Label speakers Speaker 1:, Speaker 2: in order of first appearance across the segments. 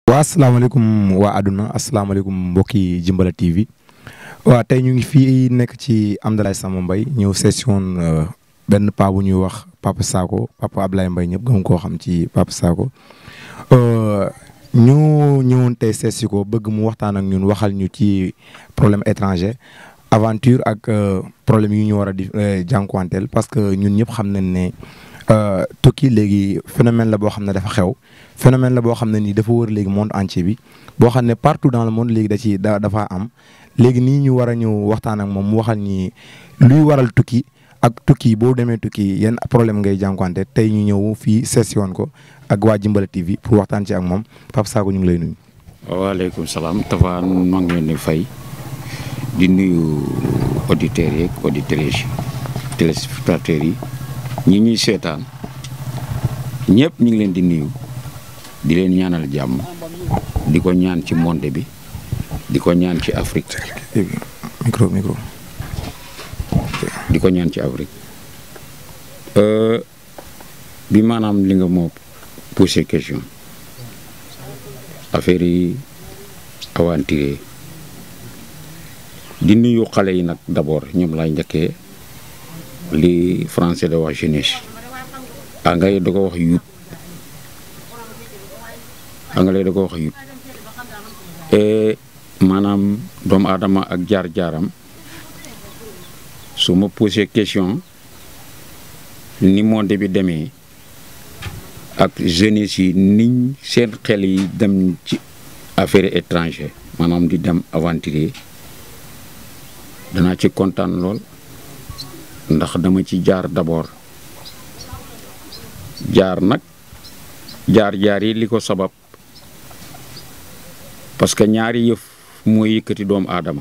Speaker 1: waa asalaamaaleykum waa àdduna asalaamaaleykum mbokki Jimbala TV waa tey ñu ngi fii nekk ci Amdalaay Samba Mbaye ñëw session benn paa bu ñuy wax Papa Sakho Papa Ablaye Mbaye ñëpp gëm koo xam ci Papa Sakho ñu ñëwoon tey seesi ko bëgg mu waxtaan ak ñun waxal ñu ci problème étranger aventure ak problème yu ñu war a di jànkuwanteel parce que ñun ñëpp xam nañ ne tukki léegi phénomène la boo xam ne dafa xew phénomène la boo xam ne nii dafa wër léegi monde entier bi boo xam ne partout dans le monde léegi da ci da dafa am léegi nii ñu war a ñëw waxtaan ak moom mu waxal ñi luy waral tukki ak tukki boo demee tukki yan problème ngay jànkuwante tey ñu ñëw fii session ko ak waa Jimbala TV pour waxtaan ci ak moom Papa Sakho ñu ngi lay nuyu.
Speaker 2: waaleykum salaam Tafa maa ngi leen di fay di nuyu auditeurs yeeg auditrices yi téléspectateurs yi ñi ñuy seetaan ñëpp ñu ngi leen di nuyu di leen ñaanal jàmm di ko ñaan ci monde bi di ko ñaan ci Afrique.
Speaker 1: micro micro.
Speaker 2: di ko ñaan ci Afrique bi maanaam li nga moo posé question affaire yi aventure di nuyu xale yi nag d'abord ñoom laay njëkkee li français da wax jeunesse anglais da ko wax youth anglais da ko wax youth et maanaam doomu aadama ak jaar-jaaram su ma posé question ni monde bi demee ak jeunesse yi niñ seen xel yi dem ci affaire étranger maanaam di dem aventurier danaa ci kontaan lool ndax dama ci jaar d'abord jaar nag jaar-jaar yi li ko sabab parce que ñaari yëf mooy yëkkati doomu aadama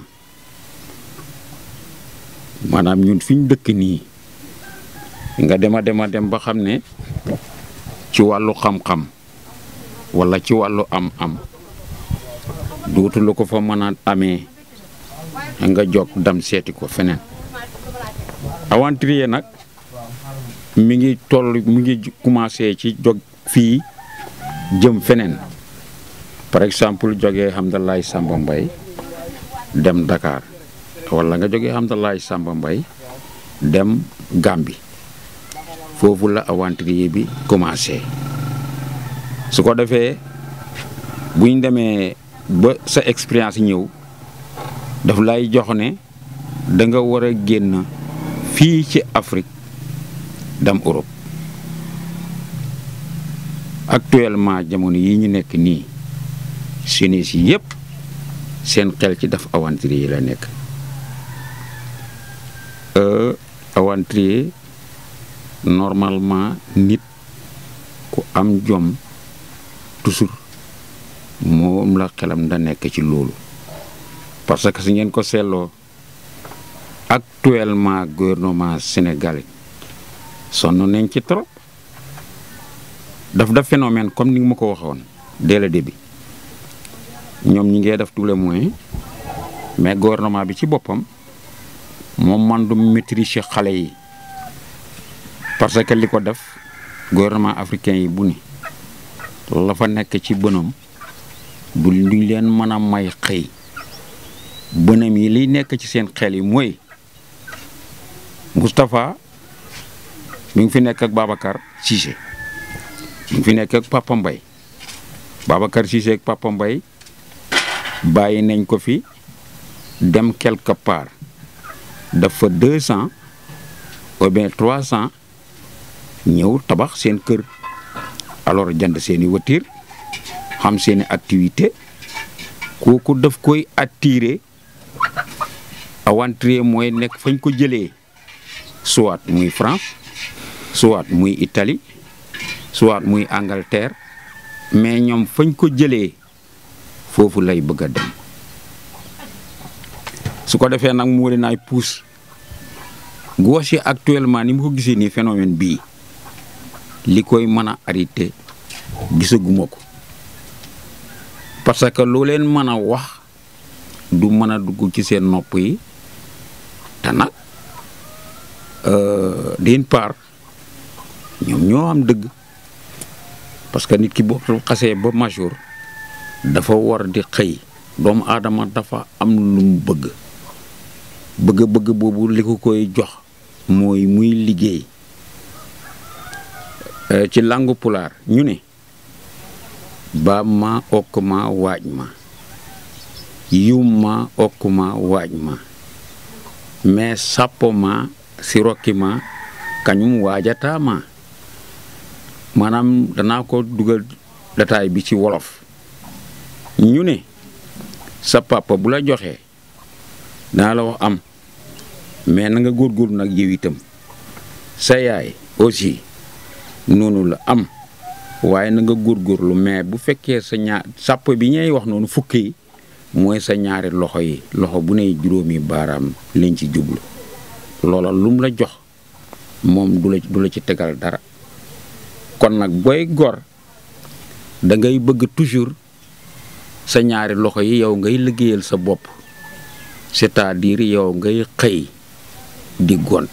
Speaker 2: maanaam ñun fi ñu dëkk nii nga dema dema dem ba xam ne ci wàllu xam-xam walla ci wàllu am-am dootu la ko fa mën a amee nga jog dam seeti ko feneen aventurier nag mi ngi toll mi ngi commencé ci jog fii jëm feneen par exemple jógee Hamdalaay Samba Mbaye dem Dakar walla nga jógee Hamdalaay Samba Mbaye dem Gambie foofu la aventurier bi commencé su ko defee bu ñu demee ba sa expérience ñëw daf lay jox ne da nga war a génn fii ci Afrique dem Europe actuellement jamono yi ñu nekk nii jeunesse yi yëpp seen xel ci daf aventurier yi la nekk aventurier normalement nit ku am jom toujours moom la xelam da nekk ci loolu parce que su ngeen ko seetloo actuellement gouvernement sénégalais sonn nañ ci trop daf def phénomène comme ni nga ma ko waxoon dès le début ñoom ñi ngee def tous les moyens mais gouvernement bi ci boppam moom man du maîtriser xale yi parce que li ko def gouvernement africain yi bu ni la fa nekk ci bënam du lu leen mën a may xëy bënam yi liy nekk ci seen xel yi mooy Moustapha mi ngi fi nekk ak Babacar Cissé mi ngi fi nekk ak Papa Mbaye Babacar Cissé ak Papa Mbaye bàyyi nañ ko fi dem quelque part dafa deux cent ou bien trois cent ñëw tabax seen kër alors jënd seeni voiture xam seeni activité kooku daf koy attirer aventurier mooy nekk fañ ko jëlee soit muy France soit muy Italie soit muy Angleterre mais ñoom fañ ko jëlee foofu lay bëgg a dem su ko defee nag mu leen ay pousse gauche yi actuellement ni mu ko gisee nii phénomène bii li koy mën a arrêté gisaguma ko parce que loo leen mën a wax du mën a dugg ci seen nopp yi te nag d'une part ñoom ñoo am dëgg parce que nit ki boo xasee ba majeur dafa war di xëy doomu aadama dafa am lu mu bëgg bëgg-bëgg boobu li ko koy jox mooy muy liggéey ci langu pulaar ñu ne baab ma okk ma waaj ma yum ma okk ma waaj ma mais sàppo ma si rokki ma kañum waajataa ma maanaam danaa ko dugal dataay bi ci wolof ñu ne sa papa bu la joxee dana la wax am mais na nga góorgóorlu nag yow itam sa yaay aussi noonu la am waaye na nga góorgóorlu mais bu fekkee sa ñaar sàpp bi ñuy wax noonu fukki yi mooy sa ñaari loxo yi loxo bu ne juróomi baaraam liñ ci jublu loola lum la jox moom du la du la ci tegal dara kon nag booy gor da ngay bëgg toujours sa ñaari loxo yi yow ngay liggéeyal sa bopp c'est-à-dire yow ngay xëy di gont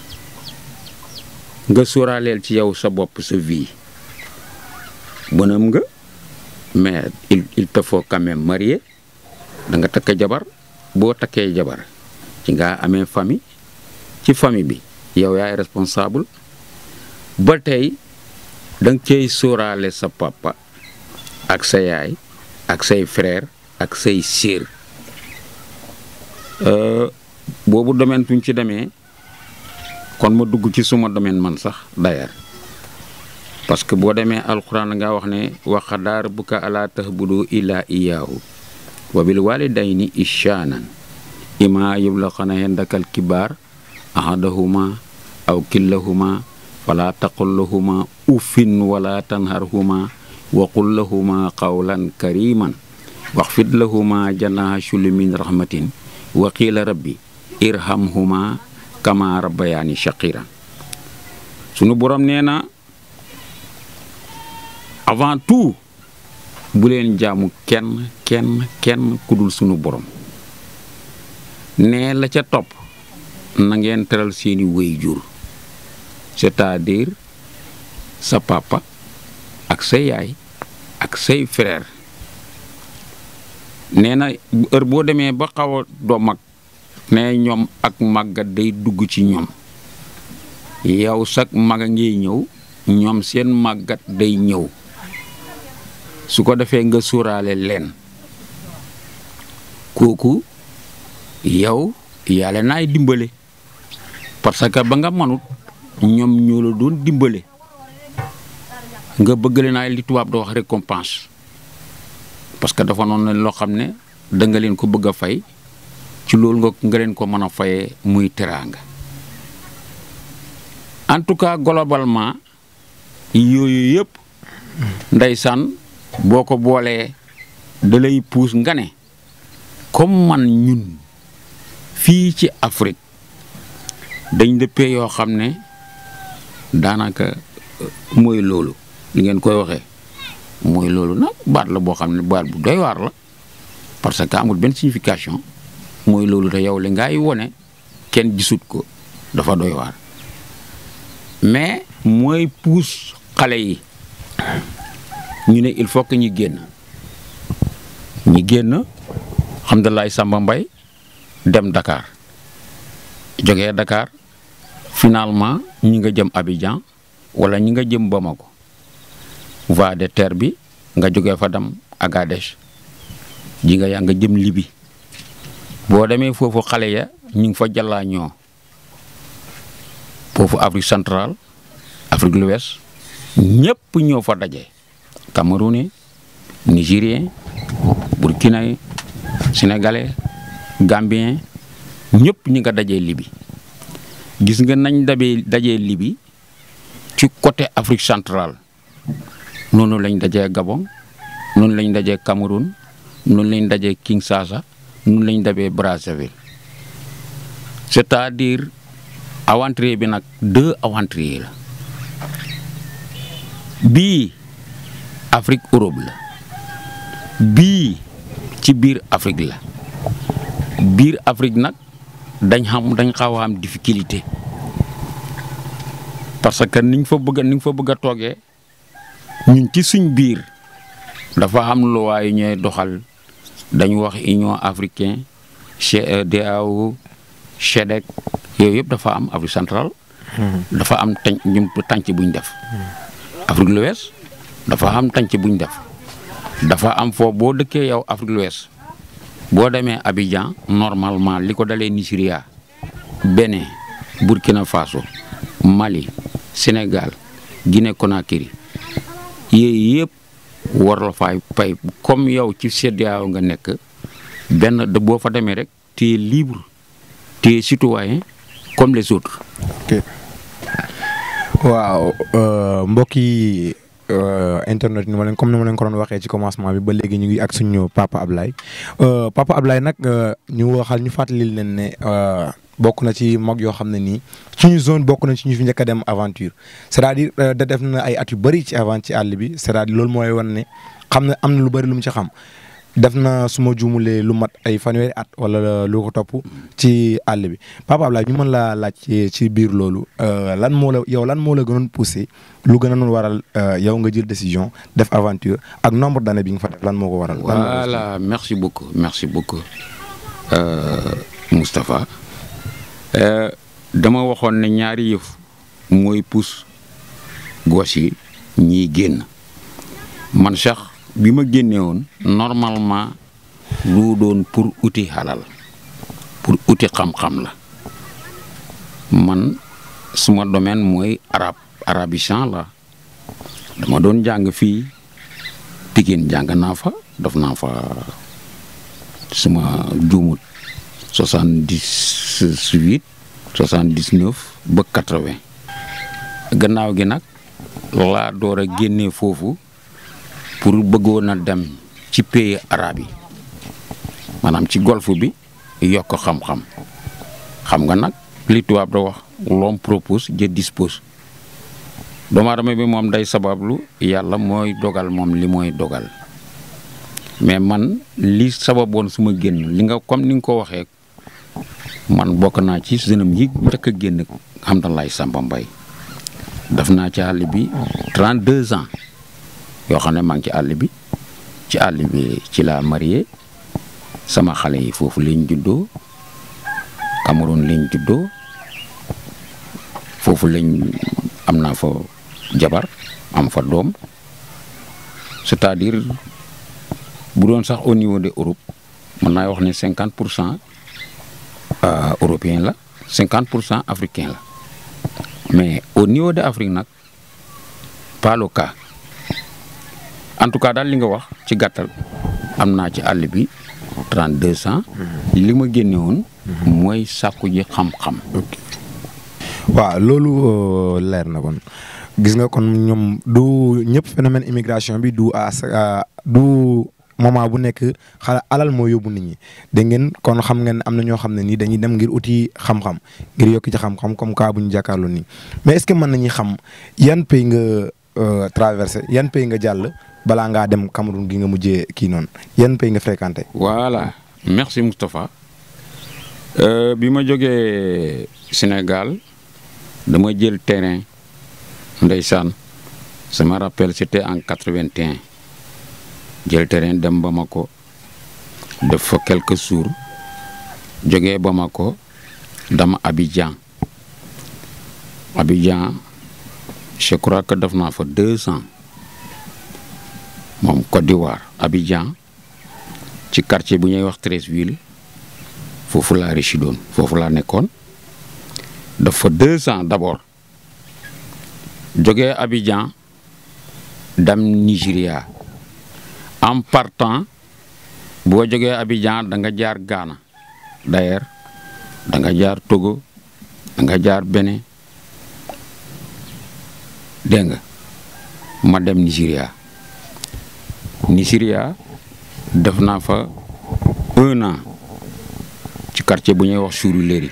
Speaker 2: nga sóoraaleel ci yow sa bopp sa vie bonam nga mais il il te faut quand même marier da nga takk jabar boo takkee jabar ci nga amee famille ci famille bi yow yaay responsable ba tey da nga cay sóoraale sa papa ak sa yaay ak say frère ak say sœur boobu domaine tuñ ci demee kon ma dugg ci suma domaine man sax d'ailleurs parce que boo demee alxuraan nga wax ne wa qadaa rabbuka alaa ta'budu illaa iyyaahu wa bil waalidayni ihsaanan immaa yablughanna indaka al-kibar ahaduhumaa aw kilahumaa falaa taqul lahumaa uffin wala tanharhumaa wa qul lahumaa qawlan kariiman waxfid lahumaa janaaha shulli min rahmatin wa qiila rabbi irhamhumaa kama rabbayaani shaqiran sunu borom nee na avant tout bu leen jaamu kenn kenn kenn ku dul sunu borom nee la ca topp na ngeen teral seeni waajur c'est-à-dire sa papa ak sa yaay ak say frère nee na heure boo demee ba xaw a doo mag ne ñoom ak màggat day dugg ci ñoom yow sax mag a ngay ñëw ñoom seen màggat day ñëw su ko defee nga sóoraale leen kooku yow yàlla naay dimbale parce que ba nga manut ñoom ñoo la doon dimbale nga bëgg leen ay li tubaab da wax récompense parce que dafa noonu loo xam ne da nga leen ko bëgg a fay ci loolu nga nga leen ko mën a fayee muy teraanga en tout cas globalement yooyu yëpp ndeysaan boo ko boolee da lay puus nga ne comme man ñun fii ci Afrique dañ dëppee yoo xam ne daanaka mooy loolu li ngeen koy waxee mooy loolu nag baat la boo xam ne baat bu doy waar la parce que amul benn signification mooy loolu te yow li ngay wone kenn gisut ko dafa doy waar mais mooy puus xale yi ñu ne il faut que ñu génn ñi génn alhamdulilah Samba Mbay dem Dakar jógee Dakar finalement ñi nga jëm Abidjan wala ñi nga jëm Bamako voie de terre bi nga jógee fa dem Agadez ji nga yaa nga jëm Libi boo demee foofu xale ya ñu ngi fa jàllaa ñoo foofu Afrique centrale Afrique de l'Ouest ñëpp ñoo fa daje Camerounais Nigérien Burkinabé Sénégalais Gambien ñëpp ñi nga dajee Libi gis nga nañ dabee dajee Libi ci côté Afrique centrale noonu lañ dajee Gabon noonu lañ dajee Cameroun noonu lañ dajee Kinshasa noonu lañ dabee Brazzaville c'est-à-dire aventurier bi nag deux aventuriers la bii Afrique Europe la bii ci biir Afrique la biir Afrique nag dañ xam dañ xaw a am difficulté parce que niñ fa bëgg niñ fa bëgg a toogee ñun ci suñ biir dafa am loi yu ñooy doxal dañu wax union africain CEDEAO CHEDEC yooyu yëpp dafa am Afrique centrale dafa am tànc ñun tànc buñ def Afrique de l'Ouest dafa am tànc buñ def dafa am foofu boo dëkkee yow Afrique de l'Ouest boo demee Abidjan normalement li ko dalee Nigeria Bénin Burkina Faso Mali Sénégal Guinée Conakry yooyu yëpp war la fay pay comme yow ci CEDEAO nga nekk benn de boo fa demee rek tu es libre tu es citoyen comme les autres.
Speaker 1: ok waaw mbokk yi internet ni ma leen comme ni ma leen ko doon waxee ci commencement bi ba léegi ñu ngi ak suñu papa Ablaye papa Ablaye nag ñu waxal ñu fàttali leen ne bokk na ci mag yoo xam ne nii suñu zone bokk na ci ñu fi njëkk a dem aventure c'est-à-dire da def na ay at yu bëri ci avant ci àll bi c'est-à-dire loolu mooy wan ne xam ne am na lu bëri lu mu ci xam. def na su ma juumulee lu mat ay fanweeri at wala lu ko topp ci àll bi papa Ablaye ñu mën laa laaj ci biir loolu lan moo la yow lan moo la gënoon poussé lu gën a noon waral yow nga jël décision def aventure ak nombre d'années bi nga fa def lan moo ko waral.
Speaker 2: voilà merci beaucoup merci beaucoup Moustapha dama waxoon ne ñaari yëf mooy pousse gos yi ñiy génn man sax. bi ma génne woon normalement lu doon pour uti xalal pour uti xam-xam la man suma domaine mooy arab arabisant la dama doon jàng fii Pikine jàng naa fa def naa fa suma juumut soixante-dix-huit soixante-dix-neuf ba quatre-vingt gannaaw gi nag laa door a génnee foofu pour bëggoon a dem ci pays arabe yi maanaam ci golfe bi yokk xam-xam xam nga nag li tubaab da wax l'homme propose Dieu dispose doomu aadama bi moom day sabablu yàlla mooy dogal moom li mooy dogal mais man li sababoon suma génn li nga comme ni nga ko waxee man bokk naa ci jeunam yi njëkk a génn xam na lay Samba Mbaye def naa ci àll bi 32 ans yoo xam ne maa ngi ci àll bi ci àll bi ci laa marié sama xale yi foofu lañ juddoo Cameroun lañ juddoo foofu lañ am naa fa jabar am fa doom c'est-à-dire bu doon sax au niveau de Europe mën naa wax ne cinquante pour cent européen la cinquante pour cent africain la mais au niveau de Afrique nag pas le cas en tout cas daal li nga wax ci gàttal am naa ci àll bi 32 ans li ma génne woon mooy sàkku ji xam-xam
Speaker 1: waaw loolu leer na kon gis nga kon ñoom du ñëpp phénomène immigration bi du à du moment bu nekk xala alal moo yóbbu nit ñi dégg ngeen kon xam ngeen am na ñoo xam ne nii dañuy dem ngir uti xam-xam ngir yokk ci xam-xam comme cas bu ñu jàkkaarloo nii mais est-ce que mën nañuy xam yan pays nga traversé yan pays nga jàll balaa ngaa dem Cameroun gi nga mujjee kii noonu yan pays nga fréquenté.
Speaker 2: voilà merci Moustapha bi ma jógee Sénégal dama jël terrain ndeysaan sama rappel c'était en 81 jël terrain dem Bamako def fa quelques jours jógee Bamako dama Abidjan Abidjan je crois que def naa fa deux ans moom Côte d'Ivoire Abidjan ci quartier bu ñuy wax Treichville foofu laa résidoon foofu laa nekkoon def fa deux ans d'abord jógee Abidjan dem Nigeria en partant boo jógee Abidjan da nga jaar Ghana d'ailleurs da nga jaar Togo da nga jaar Bénin dégg nga ma dem Nigeria Nigeria def naa fa un an ci quartier bu ñuy wax Surulere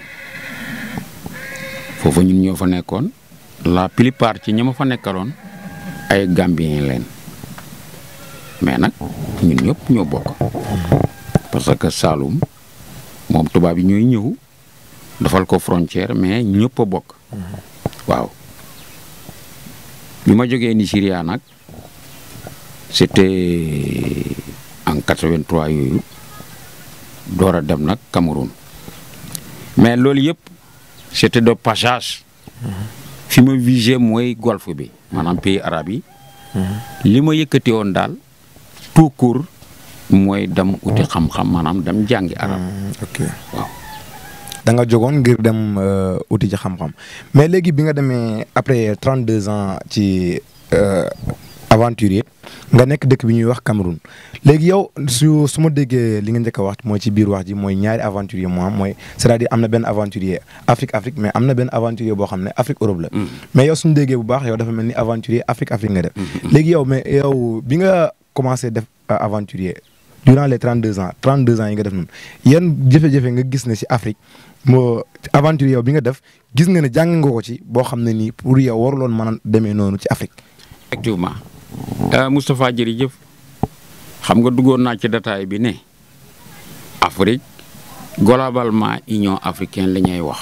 Speaker 2: foofu ñun ñoo fa nekkoon la plupart ci ñi ma fa nekkaloon ay Gambien leen mais nag ñun ñëpp ñoo bokk parce que Saloum moom tubaab yi ñooy ñëw dafal ko frontière mais ñëpp a bokk waaw bi ma jógee Nigeria nag c'était en 83 yooyu door a dem nag Cameroun mais loolu yëpp c'était de passage fi ma visé mooy golfe bi maanaam pays arabe yi li ma yëkkati woon daal tout court mooy dem uti xam-xam maanaam dem jàngi arab
Speaker 1: ok
Speaker 2: waaw
Speaker 1: da nga jógoon ngir dem euh, uti ci xam-xam mais léegi bi nga demee après 32 ans ci euh, aventurier nga nekk dëkk bi ñuy wax Cameroun léegi yow su su ma déggee li nga njëkk a wax mooy ci biir wax ji mooy ñaari aventurier moo am mooy c'est-à-dire am na benn aventurier Afrique Afrique mais am na benn aventurier boo xam ne Afrique Europe la. mais yow suñu déggee bu baax yow dafa mel ni aventurier Afrique Afrique nga def. léegi yow mais yow bi nga commencé def euh, aventurier durant les 32 ans 32 ans yi nga def noonu yan jafe-jafe nga gis ne si Afrique moo aventurier yow bi nga def gis nga ne jàng nga ko ci boo xam ne nii pour yow waruloon mën a demee noonu ci Afrique.
Speaker 2: effectivement euh, Moustapha jërëjëf xam nga duggoon naa ci détail bi ne Afrique globalement Union africaine la ñuy wax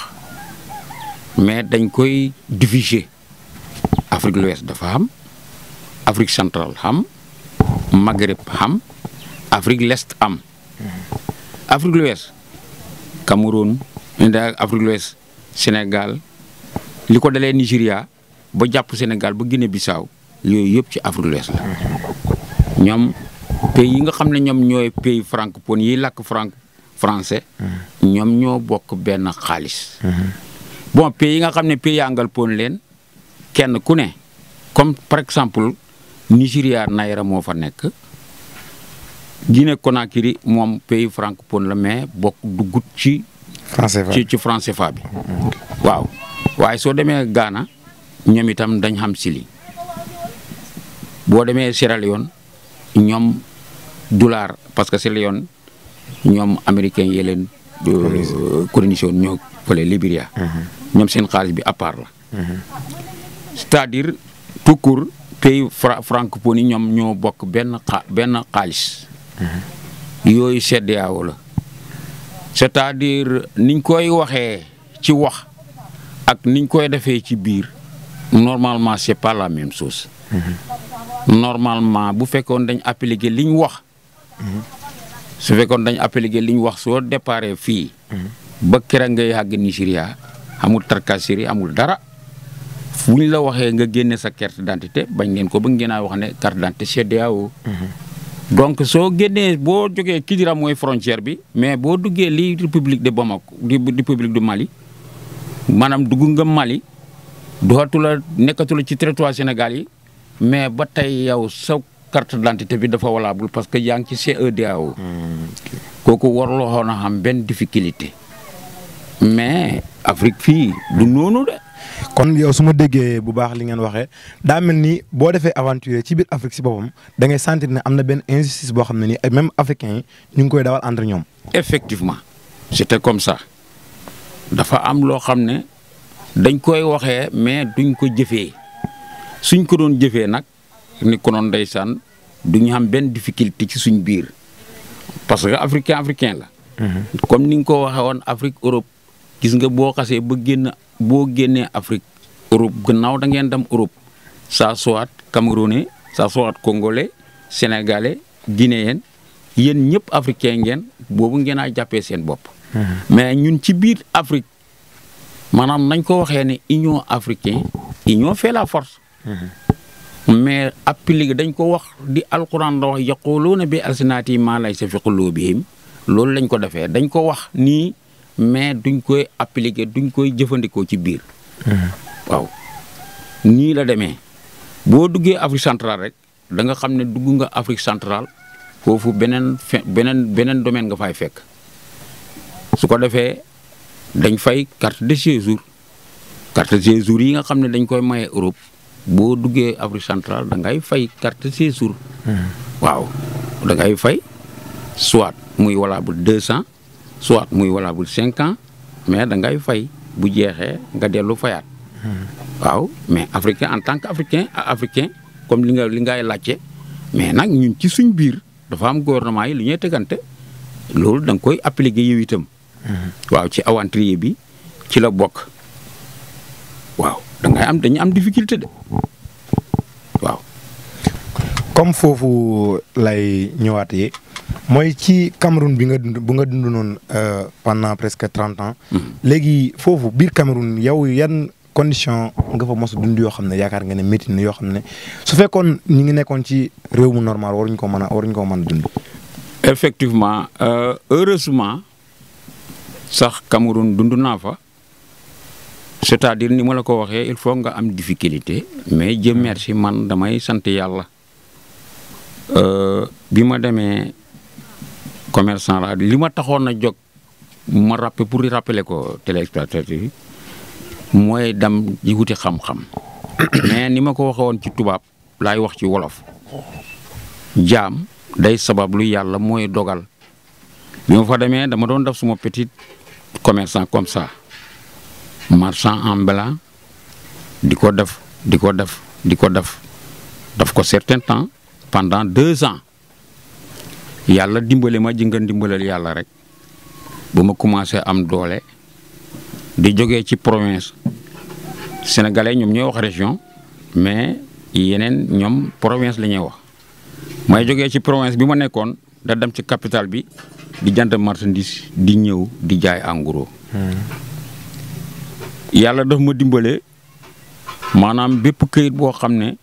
Speaker 2: mais dañ koy diviser Afrique de l'Ouest dafa am Afrique centrale xam Maghreb xam Afrique l'Est am Afrique de l'Ouest Cameroun inda Afrique de l'Ouest Sénégal li ko dalee Nigéria ba jàpp Sénégal ba Guinée-Bissau yooyu yëpp ci Afrique de l'Ouest la ñoom pays yi nga xam ne ñoom ñooy pays francophone yi làkk franc français ñoom ñoo bokk benn xaalis bon pays yi nga xam ne pays anglophone leen kenn ku ne comme par exemple Nigéria Naira moo fa nekk Guinée Conakry moom pays francophone la mais bokk duggut ci
Speaker 1: français fa
Speaker 2: ci ci franc CFA bi waaw waaye soo demee Ghana ñoom itam dañ xam sili boo demee Sierra Leone ñoom dollar parce que Sierra Leone ñoom américains yi leen colonisé woon ñoo fële Libéria ñoom seen xaalis bi à part la c'est-à-dire tout court pays fra francophone yi ñoom ñoo bokk benn xa benn xaalis yooyu CEDEAO la c'est-à-dire niñ koy waxee ci wax ak niñ koy defee ci biir normalement c'est pas la même chose normalement bu fekkoon dañ appliquer liñ wax su fekkoon dañ appliquer liñ wax soo déparé fii ba kera ngay àgg Nigéria amul tracasserie amul dara fu ñu la waxee nga génne sa carte d'identité bañ ngeen ko ba ngeen a wax ne carte d'identité CEDEAO donc soo génnee boo jógee Kidira mooy frontière bi mais boo duggee lii république de Bamako di république du Mali maanaam dugg nga Mali dootu la nekkatu la ci territoire Sénégal yi mais ba tey yow sa carte d'identité bi dafa valable parce que yaa ngi ci CEDEAO kooku waruloo xoon a xam benn difficulté mais Afrique fii du noonu de.
Speaker 1: kon yow su ma déggee bu baax li ngeen waxee daa mel ni boo defee aventure ci biir Afrique si boppam da ngay sentir ne am na benn injustice boo xam ne ni même africains yi ñu ngi koy dawal entre ñoom.
Speaker 2: effectivement c'était comme ça dafa am loo xam ne dañ koy waxee mais duñ ko jëfee suñ ko doon jëfee nag ni ko noon ndeysaan duñu xam benn difficulté ci suñ biir parce que africain africain la. comme ni nga ko waxee woon Afrique Europe gis nga boo xasee ba génn boo génnee Afrique Europe gannaaw da ngeen dem Europe ça soit camerounais ça soit congolais sénégalais guinéen yéen ñëpp africain ngeen boobu ngeen a jàppee seen bopp. mais ñun ci biir Afrique maanaam nañ ko waxee ne union africain union fait la force. mais appliqué dañ ko wax di alquran da wax yaquluuna bi alsinaati maa laysa fi quluubihim loolu lañ ko defee dañ ko wax nii mais duñ koy appliqué duñ koy jëfandikoo ci biir. waaw nii la demee boo duggee Afrique centrale rek da nga xam ne dugg nga Afrique centrale foofu beneen fe beneen beneen domaine nga fay fekk su ko defee dañ fay carte de séjour carte de séjour yi nga xam ne dañ koy maye Europe boo duggee Afrique centrale da ngay fay carte de séjour. waaw da ngay fay soit muy valable deux cent soit muy valable cinq ans mais da ngay fay bu jeexee nga dellu fayaat. waaw mais africain en tant que africain africain comme li nga li ngay laajte mais nag ñun ci suñ biir dafa am gouvernement yi lu ñuy tegante loolu da nga koy appliquer yow itam. waaw ci aventurier bi ci la bokk waaw da ngay am dañu am difficulté de waaw.
Speaker 1: comme foofu lay ñëwaatee mooy ci Cameroun bi nga dund bu nga dund noonu euh, pendant presque trente ans. léegi foofu biir Cameroun yow yan condition nga fa mos a dund yoo xam ne yaakaar nga ne métti na yoo xam ne su fekkoon ñu ngi nekkoon ci réew mu normal waruñu ko mën a waruñu ko mën a dund.
Speaker 2: effectivement euh, heureusement sax Cameroun dund naa fa c'est-à-dire ni ma la ko waxee il faut nga am difficulté mais Dieu merci man damay sant yàlla Euh, bi ma demee commerçant la li ma taxoon a jóg ma rappel pour rappeler ko téléspectateurs yi mooy dem di wuti xam-xam mais ni ma ko waxee woon ci tubaab laay wax ci wolof jaam day sabab lu yàlla mooy dogal bi ma fa demee dama doon def suma petit commerçant comme ça marchand ambulant di ko def di ko def di ko def daf ko certain temps pendant deux ans yàlla dimbale ma ji nga dimbalal yàlla rek ba ma commencé am doole di jógee ci province sénégalais ñoom ñooy wax région mais yeneen ñoom province la ñuy wax may jógee ci province bi ma nekkoon da dem ci capitale bi di jënd marchandise di ñëw di jaay en gros yàlla daf ma dimbale maanaam bépp këyit boo xam ne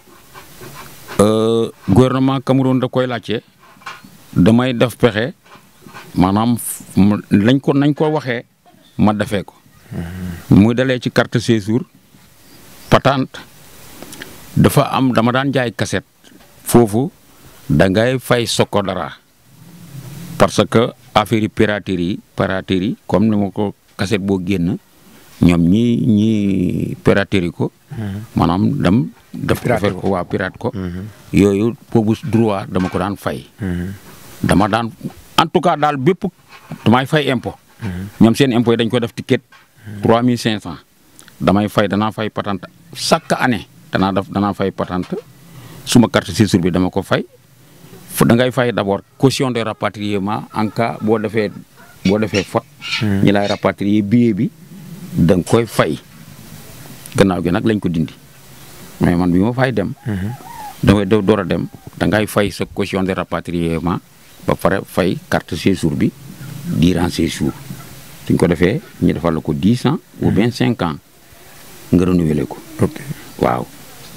Speaker 2: euh, gouvernement Cameroun da koy laajte damay def pexe maanaam mu- lañ ko nañ ko waxee ma defee ko muy dalee ci carte séjour patente dafa am dama daan jaay cassette foofu da ngay fay soko dara parce que affaire yi piraterie yi piraterie yi comme ni ma ko cassette boo génn ñoom ñi ñi piraterie ko maanaam dem def
Speaker 1: Pirate
Speaker 2: defar
Speaker 1: ko.
Speaker 2: ko waa pirate ko yooyu boobu droit dama ko daan fay dama daan en tout cas daal bépp damay fay impôt ñoom seen impôt yi dañ ko def ticket trois mille cinq cent damay fay danaa fay patente chaque année danaa def danaa fay patente suma carte séjour bi dama ko fay fu da ngay fay d' abord caution de rapatriement en cas boo defee boo defee faute ñi lay rapatrier billet bi da nga koy fay gannaaw gi nag lañ ko dindi mais man bi ma fay dem damay do- door a dem da ngay fay sa caution de rapatriement ba pare fay carte séjour bi durant séjour suñ ko defee ñu defal la ko dix ans ou bien cinq ans nga renouveler ko
Speaker 1: ok
Speaker 2: waaw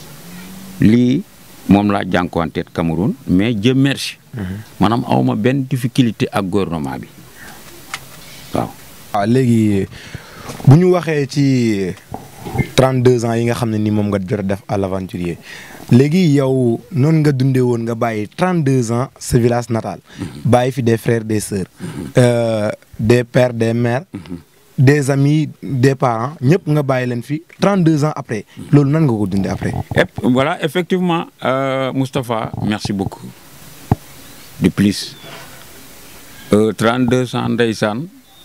Speaker 2: lii moom laa jànkuwanteet Cameroun mais Dieu merci maanaam awma benn difficulté ak gouvernement bi waaw
Speaker 1: waaw léegi bu ñu waxee ci 32 ans yi nga xam ne ni moom nga jot a def à l'aventurier léegi yow noonu nga dundee woon nga bàyyi 32 ans sa village natal bàyyi fi des frères des sœurs euh, des pères des mères des amis des parents ñëpp nga bàyyi leen fi 32 ans après loolu nan nga ko dundee après.
Speaker 2: Et voilà, effectivement, euh, Moustapha, merci beaucoup. De plus, euh, 32 ans ndeysaan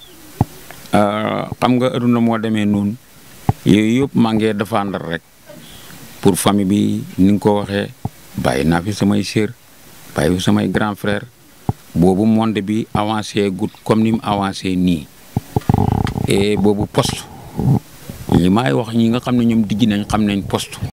Speaker 2: euh, xam nga aduna moo demee noonu yooyu yëpp maa ngi défendre rek pour famille bi ni nga ko waxee bàyyi naa fi samay sœur bàyyi fi samay grand frère boobu monde bi avancé gut comme ni mu avancé nii et boobu poste li may wax ñi nga xam ne ñoom digg nañ xam nañ poste